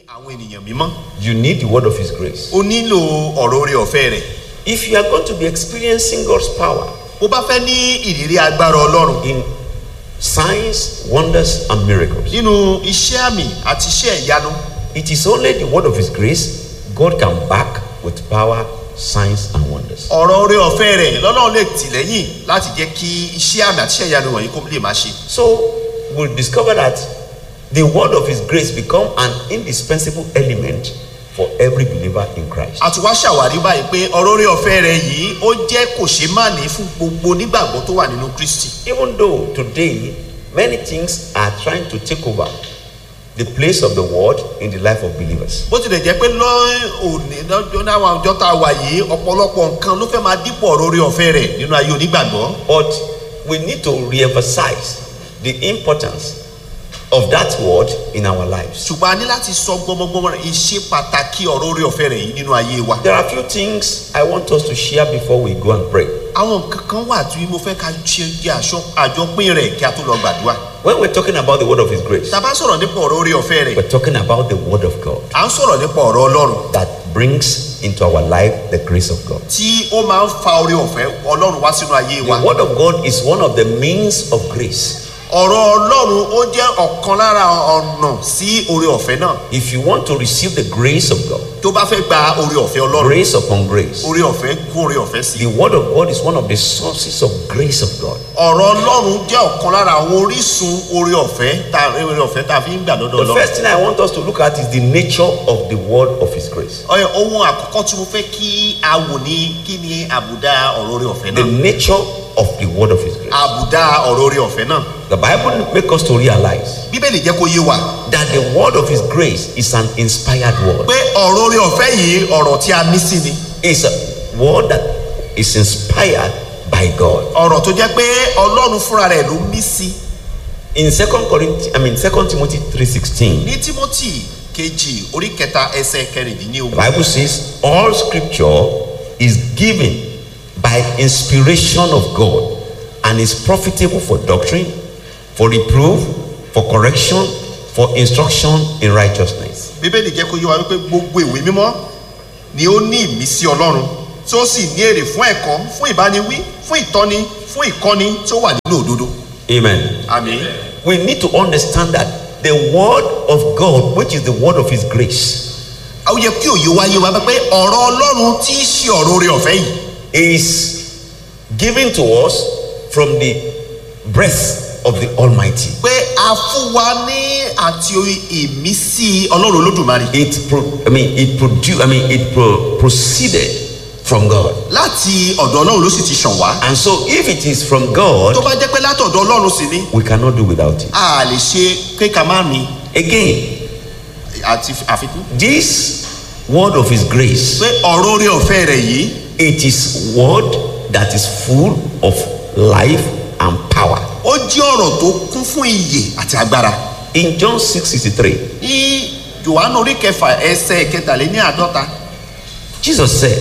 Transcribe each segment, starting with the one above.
àwọn ènìyàn mímọ́ you need the word of His grace. o nílò ọ̀rọ̀ orí ọ̀fẹ́ rẹ̀ If you are going to be experiencing God's power bó bá fẹ́ ní ìrírí agbára ọlọ́run in signs, wonders, and miracles, nínú iṣẹ́ àmì àti iṣẹ́ ìyanu it is only the word of His grace God can back with power, signs, and wonders. ọ̀rọ̀ orí ọ̀fẹ́ rẹ̀ lọ́lọ́run lè tì lẹ́yìn láti jẹ́ kí iṣẹ́ àmì àti iṣẹ́ ìyanu wọ̀nyí kó lè máa ṣe So we'll discover that the word of His grace become an indispensable element for every believer in Christ. a ti wá ṣàwárí báyìí pé ọ̀rọ̀ orí ọ̀fẹ́ rẹ̀ yìí ó jẹ́ kò ṣe má ní fún gbogbo onígbàgbọ́ tó wà nínú kristi Even though today many things are trying to take over the place of the word in the life of believers. bó tilẹ̀ jẹ́ pé lọ́ọ̀ọ́nì lọ́jọ́ náà ọjọ́ tá a wà yìí ọ̀pọ̀lọpọ̀ nǹkan ló fẹ́ máa dípò ọ̀rọ̀ orí ọ̀fẹ́ rẹ̀ nínú ayé onígbàgbọ́ But we need to re-emphasize the importance of that word in our lives. ṣùgbọ́n a ní láti sọ gbọmọgbọmọ rẹ̀ ìṣe pàtàkì ọ̀rọ̀ orí ọ̀fẹ́ rẹ̀ yìí nínú ayé wa There are a few things I want us to share before we go and pray. àwọn nǹkan kan wà tí mo fẹ́ ká ṣe jẹ́ àṣọ àjọpín rẹ̀ kí a tó lọ gbàdúrà When we're talking about the word of His grace, tá a bá sọ̀rọ̀ nípa ọ̀rọ̀ orí ọ̀fẹ́ rẹ̀ we're talking about the word of God à ń sọ̀rọ̀ nípa ọ̀rọ̀ ọlọ́run that brings into our life the grace of God. tí ó máa ń fa orí ọ̀fẹ́ ọlọ́run wá sínú ayé The wa word of God is one of the means of grace. ọ̀rọ̀ ọlọ́run ó jẹ́ ọ̀kan lára ọ̀nà sí orí ọ̀fẹ́ náà If you want to receive the grace of God, tó bá fẹ́ gba orí ọ̀fẹ́ ọlọ́run grace upon grace, orí ọ̀fẹ́ kún orí ọ̀fẹ́ sí the word of God is one of the sources of grace of God. ọ̀rọ̀ ọlọ́run jẹ́ ọ̀kan lára àwọn orísun orí ọ̀fẹ́ tá orí ọ̀fẹ́ tá a fi ń gbà lọ́dọ̀ The ọlọ́run first thing I want us to look at is the nature of the word of His grace. Ọyọ, ohun àkọ́kọ́ tí mo fẹ́ kí a wò ní kí ni àbùdá ọ̀rọ̀ orí ọ̀fẹ́ The náà nature of the word of His grace. àbùdá ọ̀rọ̀ orí ọ̀fẹ́ náà The Bible makes us to realize bíbélì jẹ́ kó yé wa that the word of His grace is an inspired word. pé ọ̀rọ̀ orí ọ̀fẹ́ yìí ọ̀rọ̀ tí a ní sí ni It's a word that is inspired by God. ọ̀rọ̀ tó jẹ́ pé ọlọ́run fúnra rẹ̀ ló mí sí In Second Corinthians, I mean Second Timothy three sixteen, ní timothy kejì orí kẹta ẹsẹ̀ the kẹrìndínlógún Bible says all Scripture is given by inspiration of God and is profitable for doctrine, for reproof, for correction, for instruction in righteousness. bíbélì jẹ́ kó yé wa wípé gbogbo ìwé mímọ́ ni ó ní ìmísí ọlọ́run tí ó sì ní èrè fún ẹ̀kọ́ fún ìbániwí fún ìtọ́ni fún ìkọ́ni tí ó wà nínú òdodo Amen. àmín We need to understand that the word of God, which is the word of His grace, ó yẹ kí òye wáyé wa pé ọ̀rọ̀ ọlọ́run tí í ṣe ọ̀rọ̀ orí ọ̀fẹ́ yìí is given to us from the breath of the Almighty. pé a fún wa ní àti ìmísí ọlọ́run olódùmarè It, pro, I mean, it produced. I mean, it pro, proceeded from God. láti ọ̀dọ̀ ọlọ́run ló sì ti ṣàn wá And so, if it is from tó God, bá jẹ́ pé látọ̀dọ̀ ọlọ́run sì ni we cannot do without it. a lè ṣe kéka má ní Again, àti àfikún this word of His grace, pé ọ̀rọ̀ orí ọ̀fẹ́ rẹ̀ yìí it is word that is full of life and power. ó jẹ́ ọ̀rọ̀ tó kún fún iyè àti agbára In John six sixty three, ní johannu orí kẹfà ẹsẹ̀ kẹtàléní àádọ́ta Jesus said,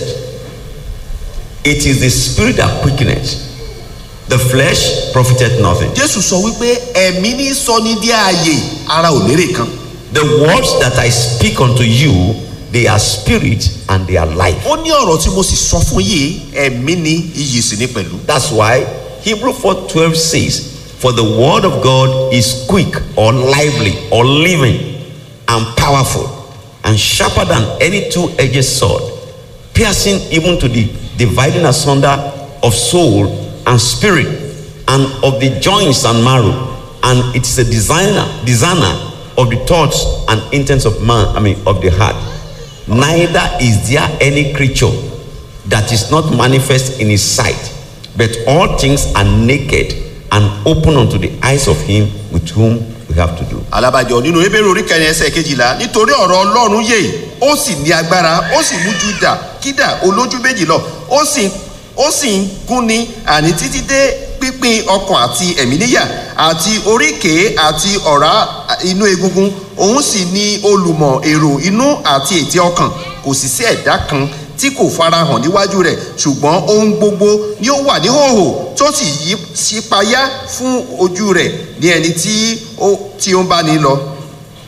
"It is the spirit that quickeneth; the flesh profiteth nothing." jésù sọ wípé ẹ̀mí ní sọ ní dí ààyè ara ò lérè kan The words that I speak unto you, they are spirit and they are life. ó ní ọ̀rọ̀ tí mo sì sọ fún yìí ẹ̀mí ní iyì sì ní pẹ̀lú That's why Hebrew 4:12 says, "For the word of God is quick or lively or living and powerful and sharper than any two-edged sword, piercing even to the dividing asunder of soul and spirit and of the joints and marrow, and it is a designer, designer of the thoughts and intents of man, I mean of the heart. Neither is there any creature that is not manifest in his sight, but all things are naked and open unto the eyes of him with whom we have to do. alábàjọ nínú ebéèrè orí kẹrin ẹsẹ̀ kejìlá nítorí ọ̀rọ̀ ọlọ́run yè ó sì ní agbára ó sì mú ju dà kídà olójú méjì lọ ó sì ó sì ń gúnni àní títí dé pípín ọkàn àti ẹ̀mí níyà àti oríkèé àti ọ̀rá inú egungun òun sì ní olùmọ̀ èrò inú àti ètè ọkàn kò sì sí ẹ̀dá kan tí kò farahàn níwájú rẹ̀ ṣùgbọ́n ohun gbogbo ni ó wà níhòòhò tó sì yí sípayá fún ojú rẹ̀ ní ẹni tí ó tí ó ń bá ní lọ.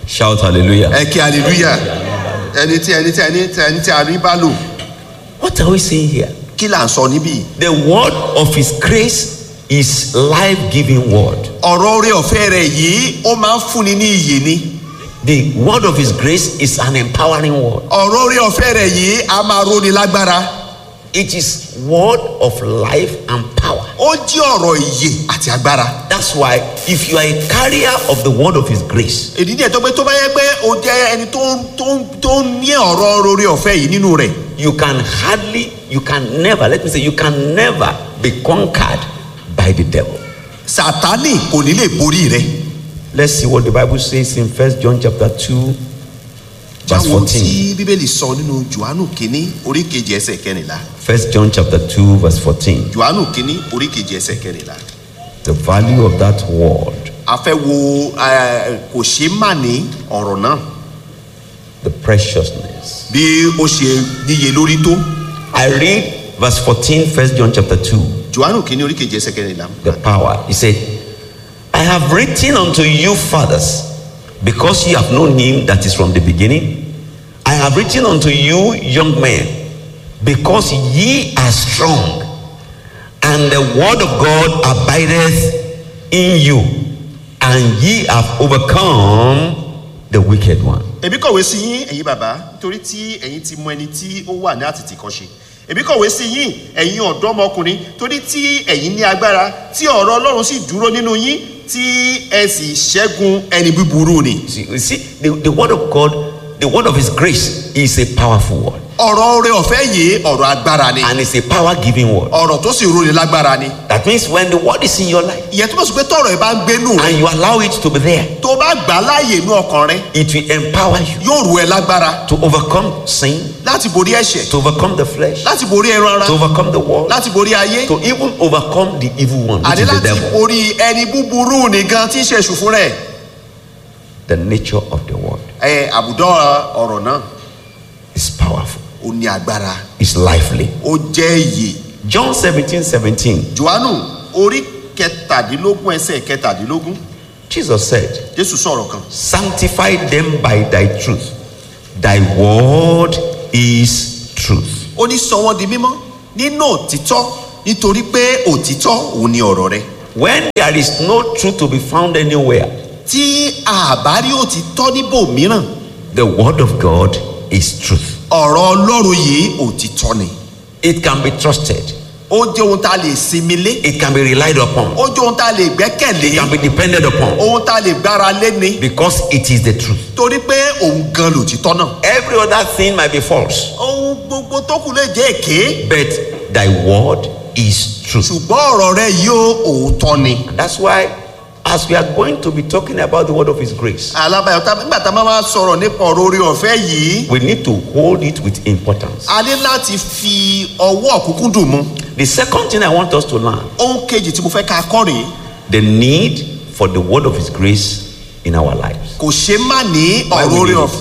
Shout hallelujah. ẹ kí hallelujah ẹni tí ẹni tí ẹni tí ẹni tí a rí bá lò What are we saying here? kí là ń sọ níbí The word of his grace is life-giving word. ọ̀rọ̀ orí ọ̀fẹ́ rẹ̀ yìí ó máa ń fúnni ní iyè ni The word of his grace is an empowering word. ọ̀rọ̀ orí ọ̀fẹ́ rẹ̀ yìí a máa róni lágbára It is word of life and power. ó jí ọ̀rọ̀ ìyè àti agbára That's why if you are a carrier of the word of his grace, èdè díẹ̀ tó pé tó bá yẹ pé o jẹ́ ẹni tó ń tó ń tó ń ní ọ̀rọ̀ orí ọ̀fẹ́ yìí nínú rẹ̀ you can hardly, you can never, let me say, you can never be conquered by the devil. sàtánì kò ní lè borí rẹ̀ Let's see what the Bible says in First John chapter 2, verse jáwọ́ 14. tí bíbélì sọ nínú johannu kínní orí kejì ẹsẹ̀ kẹrìnlá First John chapter 2, verse 14. johannu kínní orí kejì ẹsẹ̀ kẹrìnlá The value of that word, a fẹ́ wo eh, kò ṣe má ní ọ̀rọ̀ náà the preciousness. bí ó ṣe níye lórí tó I read verse 14, First John chapter 2, johannu kínní orí kejì ẹsẹ̀ kẹrìnlá the power. He said, I have written unto you, fathers, because ye have known him that is from the beginning. I have written unto you, young men, because ye are strong, and the word of God abideth in you, and ye have overcome the wicked one. èmi kọ̀wé sí yín ẹ̀yin bàbá nítorí tí ẹ̀yin ti mọ ẹni tí ó wà ní àtìtì kan ṣe èmi kọ̀wé sí yín ẹ̀yin ọ̀dọ́mọkùnrin torí tí ẹ̀yin ní agbára tí ọ̀rọ̀ ọlọ́run sì dúró nínú yín tí ẹ sì ṣẹ́gun ẹni búburú ni. See, you see, the, the word of God, the word of his grace is a powerful word, ọ̀rọ̀ oore ọ̀fẹ́ yìí ọ̀rọ̀ agbára ni and it's a power giving word. ọ̀rọ̀ tó sì roni lágbára ni. That means when the word is in your life ìyẹn túmọ̀ sí pé tọ̀rọ̀ ẹ̀ bá ń gbénú rẹ and you allow it to be there, tó bá gbà á láàyè inú ọkàn rẹ it will empower you yóò ru ẹ lágbára to overcome sin, láti borí ẹ̀ṣẹ̀ to overcome the flesh, láti borí ẹran ara to overcome the world, láti borí ayé to even overcome the evil one, which àní is the láti devil. borí ẹni búburú nìkan tí ń ṣe èṣù fún rẹ̀. The nature of the word ẹ àbùdá ọ̀rọ̀ náà is powerful, ó ní agbára it's lively. ó jẹ́ iyè John 17 17, johannu orí kẹtàdínlógún ẹsẹ̀ kẹtàdínlógún Jesus said, jésù sọ̀rọ̀ kan Sanctify them by thy truth. Thy word is truth. ó ní sọ wọ́n di mímọ́ nínú òtítọ́ nítorí pé òtítọ́ òun ni ọ̀rọ̀ rẹ When there is no truth to be found anywhere, tí àbárí òtítọ́ níbò mìíràn the word of God is truth. ọ̀rọ̀ ọlọ́run yìí òtítọ́ ni It can be trusted, ó jẹ́ ohun tá a lè sinmi lé it can be relied upon, ó jẹ́ ohun tá a lè gbẹ́kẹ̀lé it can be depended upon ohun tá a lè gbára lé ni because it is the truth. torí pé òun gan lòtítọ́ náà Every other thing might be false, ohun gbogbo tó kù lè jẹ́ èké but thy word is truth. ṣùgbọ́n ọ̀rọ̀ rẹ yóò òótọ́ ni. And that's why, as we are going to be talking about the word of His grace, alábàáyọ tá nígbà tá a máa máa sọ̀rọ̀ nípa ọ̀rọ̀ orí ọ̀fẹ́ yìí we need to hold it with importance. a ní láti fi ọwọ́ òkúnkún dùn mú The second thing I want us to learn ohun kejì tí mo fẹ́ ká kọ́ rèé the need for the word of His grace in our lives. kò ṣe má ní Why ọ̀rọ̀ we orí need ọ̀fẹ́ it.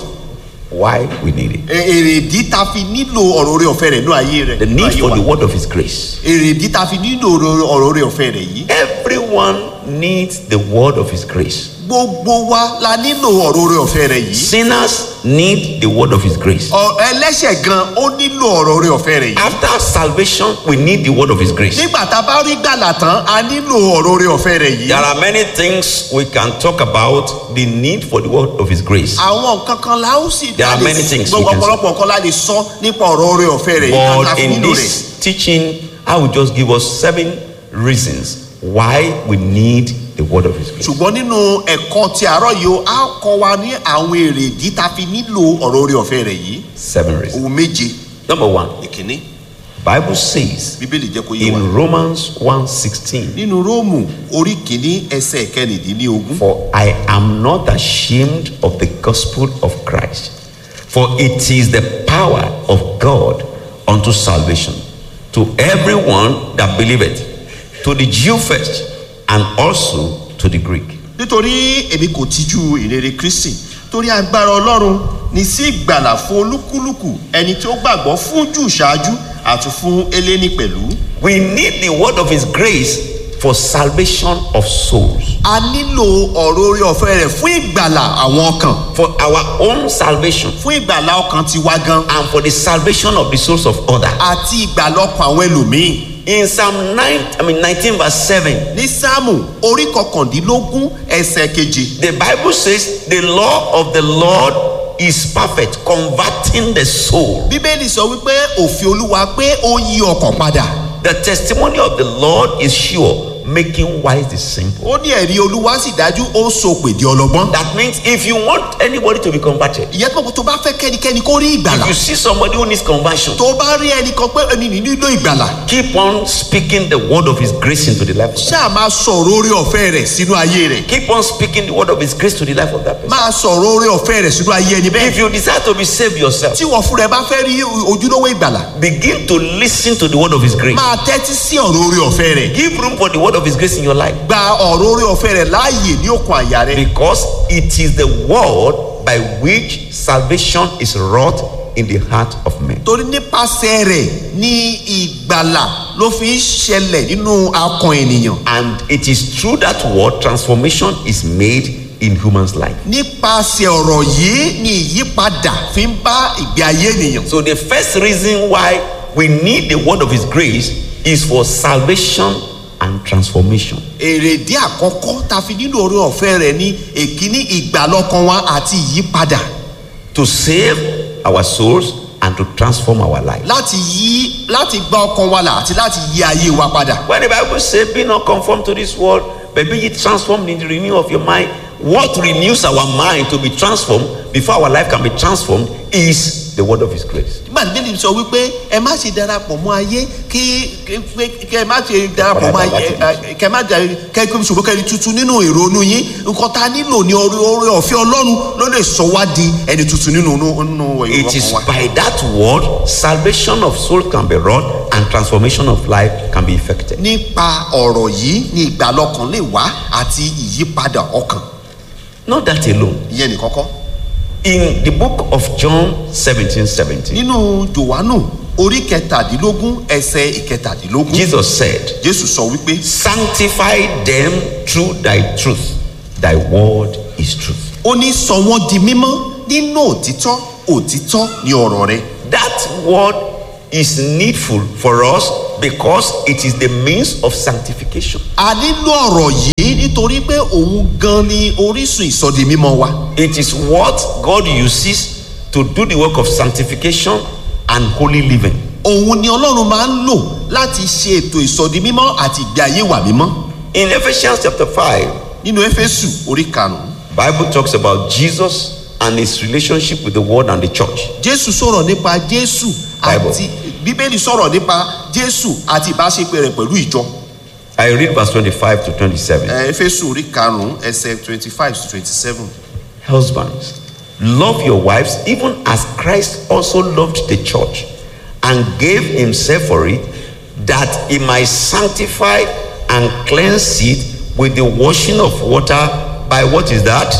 Why we need it. èrèdí ta fi nílò ọ̀rọ̀ orí ọ̀fẹ́ rẹ̀ ní ayé rẹ̀ The ní need ayé for wa. the word of His grace. èrèdí ta fi nílò ọ̀rọ̀ orí ọ̀fẹ́ rẹ̀ yìí Everyone needs the word of His grace. gbogbo wa la nílò ọ̀rọ̀ orí ọ̀fẹ́ rẹ̀ yìí Sinners need the word of His grace. Ọ- ẹlẹ́ṣẹ̀ gan ó nílò ọ̀rọ̀ orí ọ̀fẹ́ rẹ̀ yìí After salvation, we need the word of His grace. nígbà tá a bá rí gbàlà tán a nílò ọ̀rọ̀ orí ọ̀fẹ́ rẹ̀ yìí There are many things we can talk about the need for the word of His grace. àwọn nǹkan kan la ó sì There are la lè- many things we gbogbo can say. ọ̀pọ̀lọpọ̀ nǹkan la lè sọ nípa ọ̀rọ̀ orí ọ̀fẹ́ rẹ̀ yìí ká But fi in nílò rẹ̀ this teaching, I will just give us seven reasons why we need the word of His grace. ṣùgbọ́n nínú ẹ̀kọ́ ti àárọ̀ yìí ó á kọ́ wa ní àwọn èrèdí tá a fi nílò ọ̀rọ̀ orí ọ̀fẹ́ rẹ̀ yìí Seven reasons. ohun méje Number one, ìkíní Bible says bíbélì jẹ́ kó yé wa in Romans 1:16, nínú róòmù orí kìíní ẹsẹ̀ kẹrìndínlógún For I am not ashamed of the gospel of Christ, for it is the power of God unto salvation to everyone that believeth, to the Jew first, and also to the Greek. nítorí èmi kò tijú ìrere kristi torí agbára ọlọ́run ní sí ìgbàlà fún olúkúlùkù ẹni tí ó gbàgbọ́ fún jù ṣáájú àti fún eléni pẹ̀lú We need the word of His grace for salvation of souls, a nílò ọ̀rọ̀ orí ọ̀fẹ́ rẹ̀ fún ìgbàlà àwọn ọkàn for our own salvation, fún ìgbàlà ọkàn tiwa gan and for the salvation of the souls of others. àti ìgbàlà ọkàn àwọn ẹlòmíì In Psalm 9, I mean 19 verse 7, ní sáàmù orí kọkàndínlógún ẹsẹ̀ keje the Bible says the law of the Lord is perfect, converting the soul. bíbélì sọ wípé òfin olúwa pé ó yí ọkàn padà The testimony of the Lord is sure, making wise the simple. ó ní ẹ̀rí olúwa sì dájú ó ń so pèdè ọlọ́gbọ́n That means if you want anybody to be converted, ìyẹn tó tó bá fẹ́ kẹ́nikẹ́ni kó rí ìgbàlà if you see somebody who needs conversion, tó bá rí ẹnìkan pé ẹni ní nílò ìgbàlà keep on speaking the word of his grace into the life of that. ṣáà máa sọ̀rọ̀ orí ọ̀fẹ́ rẹ̀ sínú ayé rẹ̀ Keep on speaking the word of his grace to the life of that person. máa sọ̀rọ̀ orí ọ̀fẹ́ rẹ̀ sínú ayé ẹni bẹ́ẹ̀ If you desire to be saved yourself, tí wọ́n fúnra ẹ bá fẹ́ rí ojúlówó ìgbàlà begin to listen to the word of his grace. máa tẹ́tí sí ọ̀rọ̀ orí ọ̀fẹ́ rẹ̀ Give room for the word of his grace in your life gba ọ̀rọ̀ orí ọ̀fẹ́ rẹ̀ láàyè ní òkun àyà rẹ̀ because it is the word by which salvation is wrought in the heart of men. torí nípasẹ̀ rẹ̀ ní ìgbàlà ló fi ń ṣẹlẹ̀ nínú akàn ènìyàn And it is through that word transformation is made in human's life. nípasẹ̀ ọ̀rọ̀ yìí ni ìyípadà fi ń bá ìgbé ayé ènìyàn So the first reason why we need the word of his grace is for salvation and transformation. èrèdí àkọ́kọ́ ta fi nílò orí ọ̀fẹ́ rẹ̀ ní èkíní ìgbàlọ́kan wa àti ìyípadà To save our souls and to transform our life. láti yí láti gba ọkàn wa là àti láti yí ayé wa padà When the Bible says, Be not conformed to this world, but be ye transformed in the renewal of your mind. What renews our mind to be transformed before our life can be transformed is the word of His grace. nígbà tí bíbélì sọ wípé ẹ má ṣe darapọ̀ mọ́ ayé kí kí- kí ẹ má ṣe darapọ̀ mọ́ ayé ẹ- kẹ má jà kẹ kí ṣùgbọ́n kẹ́ni tuntun nínú ìrònú yín nǹkan tá a nílò ní orí orí ọ̀fẹ́ ọlọ́run ló lè sọ wá di ẹni tuntun nínú nínú It is ìrọ̀kan wa. by that word salvation of soul can be wrought and transformation of life can be effected. nípa ọ̀rọ̀ yìí ni ìgbàlọ́kàn lè wá àti ìyípadà ọkàn Not that alone. ìyẹn nìkan kọ́. In the book of John 17 17, nínú jòhánù orí kẹtàdínlógún ẹsẹ̀ ìkẹtàdínlógún Jesus said, jésù sọ wípé Sanctify them through thy truth. Thy word is truth. ó ní sọ wọ́n di mímọ́ nínú òtítọ́ òtítọ́ ní ọ̀rọ̀ rẹ That word is needful for us because it is the means of sanctification. a nílò ọ̀rọ̀ yìí nítorí pé òun gan ni orísun ìsọdi mímọ́ wa It is what God uses to do the work of sanctification and holy living. òun ni ọlọ́run máa ń lò láti ṣe ètò ìsọdi mímọ́ àti ìgbé ayé wà mímọ́ In Ephesians chapter 5, nínú éfésù orí karùn-ún Bible talks about Jesus and his relationship with the world and the church. jésù sọ̀rọ̀ nípa jésù Bible. àti bíbélì sọ̀rọ̀ nípa jésù àti ìbáṣepẹ̀ rẹ̀ pẹ̀lú ìjọ I read verse 25 to 27. Ẹ, éfésù orí karùn-ún ẹsẹ̀ twenty five to twenty seven. Husbands, love your wives even as Christ also loved the church and gave himself for it, that he might sanctify and cleanse it with the washing of water by what is that?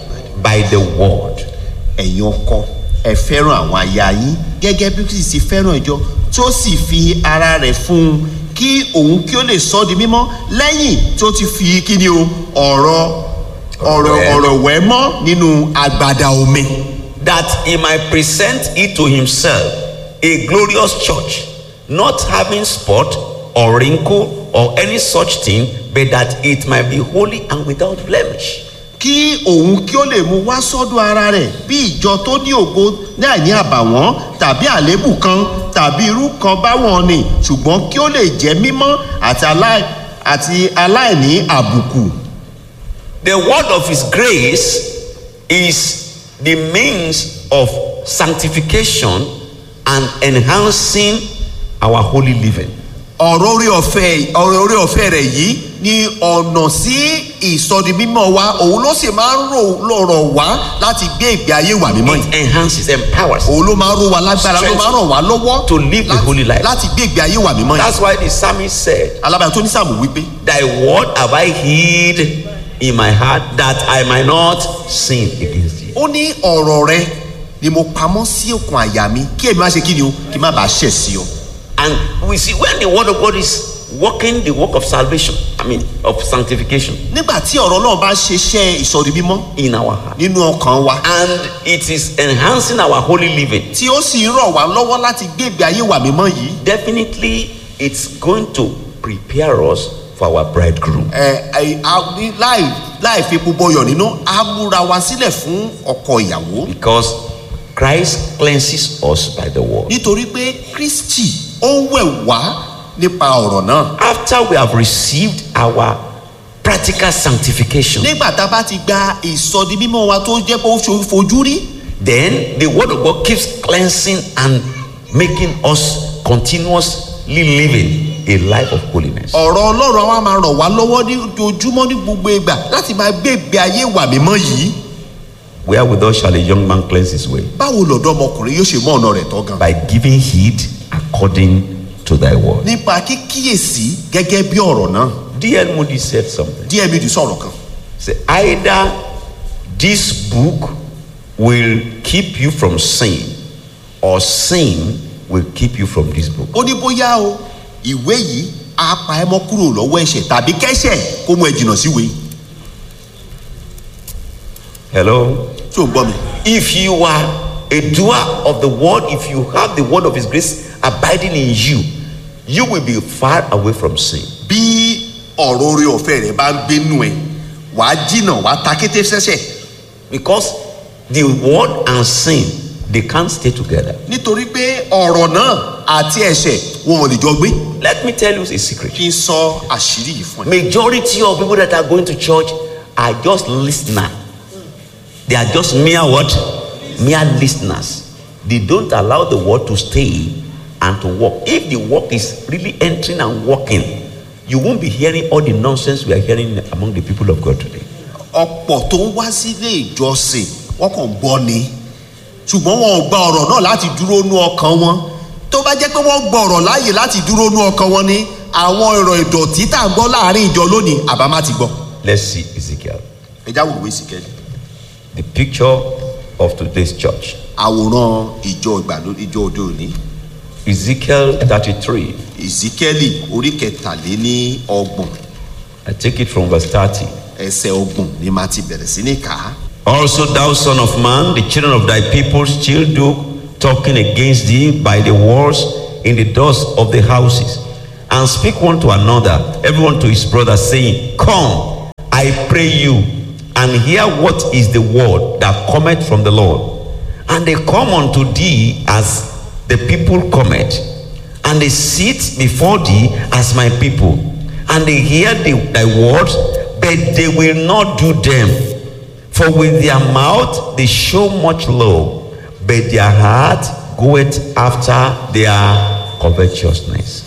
By the word. ẹ̀yin ọkọ ẹ fẹ́ràn àwọn aya yín gẹ́gẹ́ bí kristi fẹ́ràn ìjọ tó sì fi ara rẹ̀ fún un kí òun kí ó lè sọ ọ́ di mímọ́ lẹ́yìn tó ti fi kíni o ọ̀rọ̀ ọ̀rọ̀ Ọ̀rọ̀ ẹ̀. ọ̀rọ̀ wẹ̀ mọ́ nínú agbada omi That he might present it to himself a glorious church, not having spot or wrinkle or any such thing, but that it might be holy and without blemish. kí òun kí ó lè mú wá sọ́dọ̀ ara rẹ̀ bí ìjọ tó ní ògo náà ní àbàwọ́n tàbí àléébù kan tàbí irú kan báwọn ni ṣùgbọ́n kí ó lè jẹ́ mímọ́ àti aláì- àti aláìní àbùkù. The word of His grace is the means of sanctification and enhancing our holy living. ọ̀rọ̀ orí ọ̀fẹ́ ọ̀rọ̀ orí ọ̀fẹ́ rẹ̀ yìí ni ọ̀nà sí ìsọdi mímọ́ wa òun ló sì máa ń rò lọ̀rọ̀ wá láti gbé ìgbé ayé wà mímọ́ yìí It enhances, empowers. òun ló máa ń ró wa lágbára ló máa ń ràn wá lọ́wọ́ To live the láti- holy life. láti gbé ìgbé ayé wà mímọ́ yìí That's why the psalmist said, alábàá tó ní sàmù wípé Thy word have I hid in my heart that I might not sin against thee. ó ní ọ̀rọ̀ rẹ ni mo pamọ́ sí òkun àyà mi kí èmi má ṣe kí ni o kí n má bàa ṣẹ̀ sí ọ And we see when the word of God is working the work of salvation, I mean, of sanctification nígbà tí ọ̀rọ̀ náà bá ṣiṣẹ́ ìsọ̀rí mímọ́ in our heart. nínú ọkàn wa And it is enhancing our holy living. tí ó sì rọ̀ wá lọ́wọ́ láti gbé ìgbé ayé wà mímọ́ yìí Definitely, it's going to prepare us for our bridegroom. ẹ ẹ a- ní- láì láì fi epo bọyọ̀ nínú á múra wa sílẹ̀ fún ọkọ ìyàwó Because Christ cleanses us by the word. nítorí pé kristi ó ń wẹ̀ wá nípa ọ̀rọ̀ náà After we have received our practical sanctification, nígbà tá a bá ti gba ìsọdi mímọ́ wa tó jẹ́ pé ó ṣe fojú rí then the word of God keeps cleansing and making us continuously living a life of holiness. ọ̀rọ̀ ọlọ́run wa máa ràn wá lọ́wọ́ ní ojoojúmọ́ ní gbogbo ìgbà láti máa gbé ìgbé ayé wà mímọ́ yìí Wherewithal shall a young man cleanse his way? báwo lọ̀dọ́ ọmọkùnrin yóò ṣe mọ́ ọ̀nà rẹ̀ tọ́ gan By giving heed according to thy word. nípa kíkíyèsí gẹ́gẹ́ bí ọ̀rọ̀ náà D.L. Moody said something. díẹ̀ mi dì sọ̀rọ̀ kan Say, either this book will keep you from sin, or sin will keep you from this book. ó ní bóyá o ìwé yìí á pa ẹ́ mọ́ kúrò lọ́wọ́ ẹ̀ṣẹ̀ tàbí kẹ́ṣẹ̀ kó mú ẹ jìnnà síwèé Hello? tí ò ń gbọ́ mi. If you are a doer of the word, if you have the word of his grace abiding in you, you will be far away from sin. bí ọ̀rọ̀ orí ọ̀fẹ́ rẹ̀ bá ń gbénu ẹ̀ wàá jìnnà wàá ta kété sẹ́sẹ̀ Because the word and sin, they can't stay together. nítorí pé ọ̀rọ̀ náà àti ẹ̀ṣẹ̀ wọn ò lè jọ gbé. Let me tell you a secret. kí n sọ àṣírí yìí fún ẹ. Majority of people that are going to church are just listeners. They are just mere what? Mere listeners. They don't allow the word to stay and to work. If the work is really entering and working, you won't be hearing all the nonsense we are hearing among the people of God today. ọ̀pọ̀ tó ń wá sílé ìjọsìn wọ́n kàn ń gbọ́ ni ṣùgbọ́n wọn ò gba ọ̀rọ̀ náà láti dúró nú ọkàn wọn tó bá jẹ́ pé wọ́n gba ọ̀rọ̀ láàyè láti dúró nú ọkàn wọn ni àwọn ọ̀rọ̀ ìdọ̀tí tá à ń gbọ́ láàrin ìjọ lónìí àbá má ti gbọ́. Let's see Ezekiel. ẹ já wòlúwé sí kẹ́lí The picture of today's church. àwòrán ìjọ ìgbàlódé ìjọ òde òní Ezekiel 33. ìzíkẹ́lì orí kẹtàléní ọgbọ̀n I take it from verse 30. ẹsẹ̀ ọgbọ̀n ni màá ti bẹ̀rẹ̀ sí ní kà á. Also, thou son of man, the children of thy people still do talking against thee by the walls in the doors of the houses, and speak one to another, everyone to his brother, saying, Come, I pray you, and hear what is the word that cometh from the Lord. And they come unto thee as the people cometh, and they sit before thee as my people, and they hear the, thy words, but they will not do them. For with their mouth they show much love, but their heart goeth after their covetousness.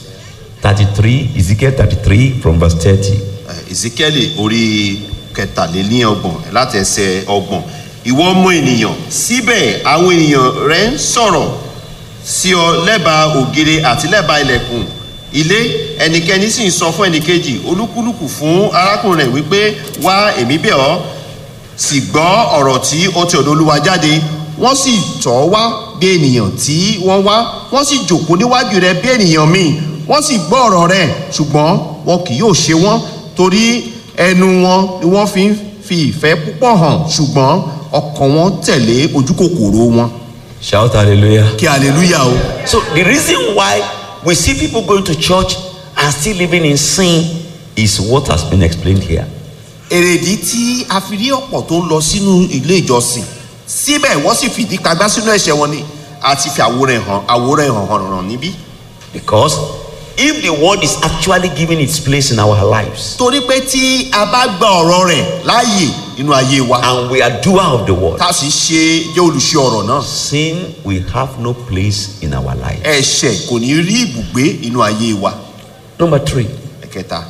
33, Ezekiel 33 from verse 30. ezekiel orí kẹtàléní ọgbọ̀n láti ẹsẹ̀ ọgbọ̀n ìwọ ọmọ ènìyàn síbẹ̀ àwọn ènìyàn rẹ ń sọ̀rọ̀ sí ọ lẹ́bàá ògiri àti lẹ́bàá ilẹ̀kùn ilé ẹnikẹ́ni sì ń sọ fún ẹnìkejì olúkúlùkù fún arákùnrin rẹ̀ wípé wá èmi bẹ̀ ọ́ sì gbọ́ ọ̀rọ̀ tí ó ti ọ̀dọ̀ olúwa jáde wọ́n sì tọ́ wá bí ènìyàn tí wọ́n wá wọ́n sì jòkó níwájú rẹ bí ènìyàn míì wọ́n sì gbọ́ ọ̀rọ̀ rẹ̀ ṣùgbọ́n wọn kì yóò ṣe wọ́n torí ẹnu wọn ni wọ́n fi ń fi ìfẹ́ púpọ̀ hàn ṣùgbọ́n ọkàn wọn tẹ̀lé ojú kòkòrò wọn. Shout hallelujah. kí hallelujah o. So the reason why we see people going to church and still living in sin is what has been explained here. èrèdí tí a fi rí ọ̀pọ̀ tó ń lọ sínú ilé ìjọsìn síbẹ̀ wọ́n sì fìdí pagbá sínú ẹ̀ṣẹ̀ wọn ni àti fi àwòrán ẹ̀ hàn àwòrán ẹ̀ hàn hàn hàn níbí. Because if the word is actually giving its place in our lives torí pé tí a bá gba ọ̀rọ̀ rẹ̀ láàyè nínú ayé wa and we are doer of the word, tá a sì ṣe jẹ́ olùṣe ọ̀rọ̀ náà sin will have no place in our life. ẹ̀ṣẹ̀ kò ní rí ibùgbé nínú ayé wa. Number three, ẹ̀kẹta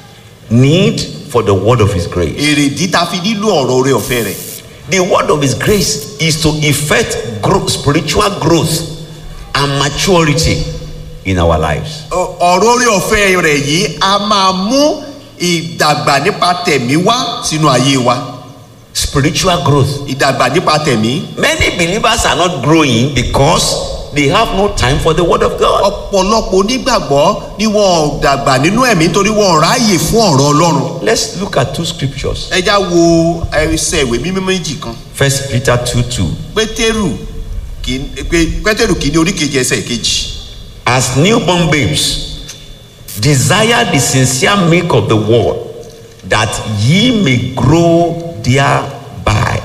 need for the word of his grace. èrèdí tá a fi nílò ọ̀rọ̀ orí ọ̀fẹ́ rẹ̀ The word of his grace is to effect growth, spiritual growth and maturity in our lives. Ọ- ọ̀rọ̀ orí ọ̀fẹ́ rẹ̀ yìí a máa mú ìdàgbà nípa tẹ̀mí wá sínú ayé wa Spiritual growth. ìdàgbà nípa tẹ̀mí Many believers are not growing because they have no time for the word of God. ọ̀pọ̀lọpọ̀ onígbàgbọ́ ni wọn ò dàgbà nínú ẹ̀mí nítorí wọn ò ráàyè fún ọ̀rọ̀ ọlọ́run Let's look at two scriptures. ẹ já wo ẹsẹ̀ ìwé mímọ́ méjì kan First Peter 2 2. pétérù kìí- pé- pétérù kìíní oríkejì ẹsẹ̀ kejì As newborn babes, desire the sincere milk of the word, that ye may grow thereby.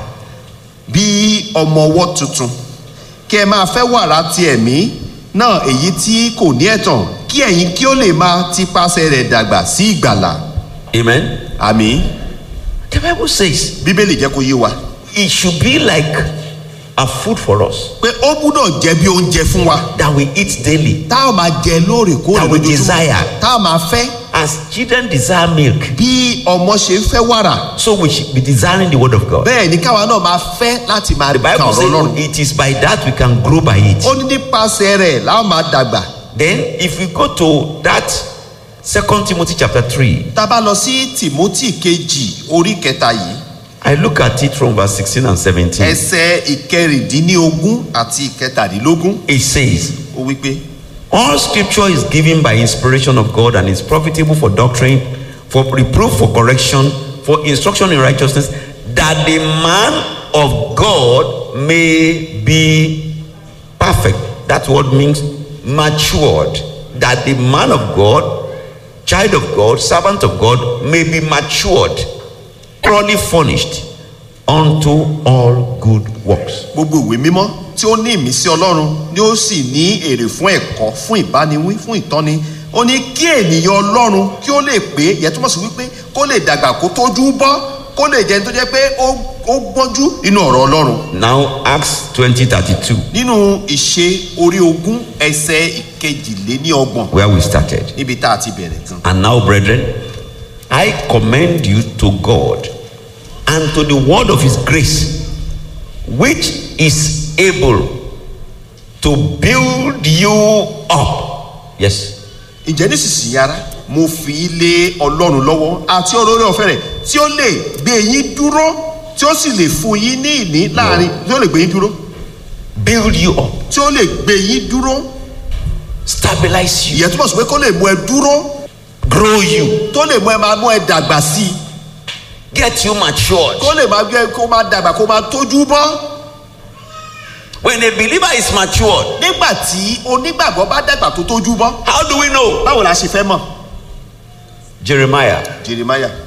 bí ọmọ ọwọ́ tuntun kí ẹ máa fẹ́ wàrà ti ẹ̀mí náà èyí tí kò ní ẹ̀tàn kí ẹ̀yin kí ó lè máa tipasẹ̀ rẹ̀ dàgbà sí ìgbàlà Amen. àmì The Bible says bíbélì jẹ́ kó yé wa it should be like a food for us pé ó gbúdọ̀ jẹ́ bí oúnjẹ fún wa that we eat daily. tá a máa jẹ lóòrèkóòrè That we lójoojúmọ́ desire. tá a máa fẹ́ As children desire milk, bí ọmọ ṣe ń fẹ́ wàrà so we should be desiring the word of God. bẹ́ẹ̀ ni káwa náà máa fẹ́ láti máa The ka Bible ọ̀rọ̀ ọlọ́run says it is by that we can grow by it. ó ní nípasẹ̀ rẹ̀ láwọn máa dàgbà Then, if we go to that Second Timothy chapter 3, tá a bá lọ sí tìmọ́tì kejì orí kẹta yìí I look at it from verse 16 and 17. ẹsẹ̀ ìkẹrìndínlógún àti ìkẹtàdínlógún It says, ó wí pé All scripture is given by inspiration of God and is profitable for doctrine, for reproof, for correction, for instruction in righteousness, that the man of God may be perfect. That word means matured. That the man of God, child of God, servant of God may be matured, thoroughly furnished unto all good works. gbogbo ìwé mímọ́ tí ó ní ìmísí ọlọ́run ni ó sì ní èrè fún ẹ̀kọ́ fún ìbániwí fún ìtọ́ni ó ní kí ènìyàn ọlọ́run kí ó lè pé yẹn túmọ̀ sí wípé kó lè dàgbà kó tójú bọ́ kó lè jẹ́ ẹni tó jẹ́ pé ó ó gbọ́njú nínú ọ̀rọ̀ ọlọ́run Now, Acts 20 32. nínú ìṣe orí ogún ẹsẹ̀ ìkejìléníọgbọ̀n where we started. níbi tá a ti bẹ̀rẹ̀ gan. And now, brethren, I commend you to God and to the word of his grace, which is able to build you up. Yes. ǹjẹ́ nísinsìnyí ara mo fi lé ọlọ́run lọ́wọ́ àti ọ̀rọ̀ orí ọ̀fẹ́ rẹ̀ tí ó lè gbé yín dúró tí ó sì lè fún yín ní ìní láàrin tí ó lè gbé yín dúró Build you up, tí ó lè gbé yín dúró stabilize you, ìyẹn túmọ̀ sí pé kó lè mú ẹ dúró grow you, tó lè mú ẹ máa mú ẹ dàgbà sí i get you matured. kó lè máa gbé kó máa dàgbà kó máa tójú bọ́ When a believer is matured, nígbà tí onígbàgbọ́ bá dàgbà tó tójú bọ́ how do we know? báwo la ṣe fẹ́ mọ̀ Jeremiah jeremiah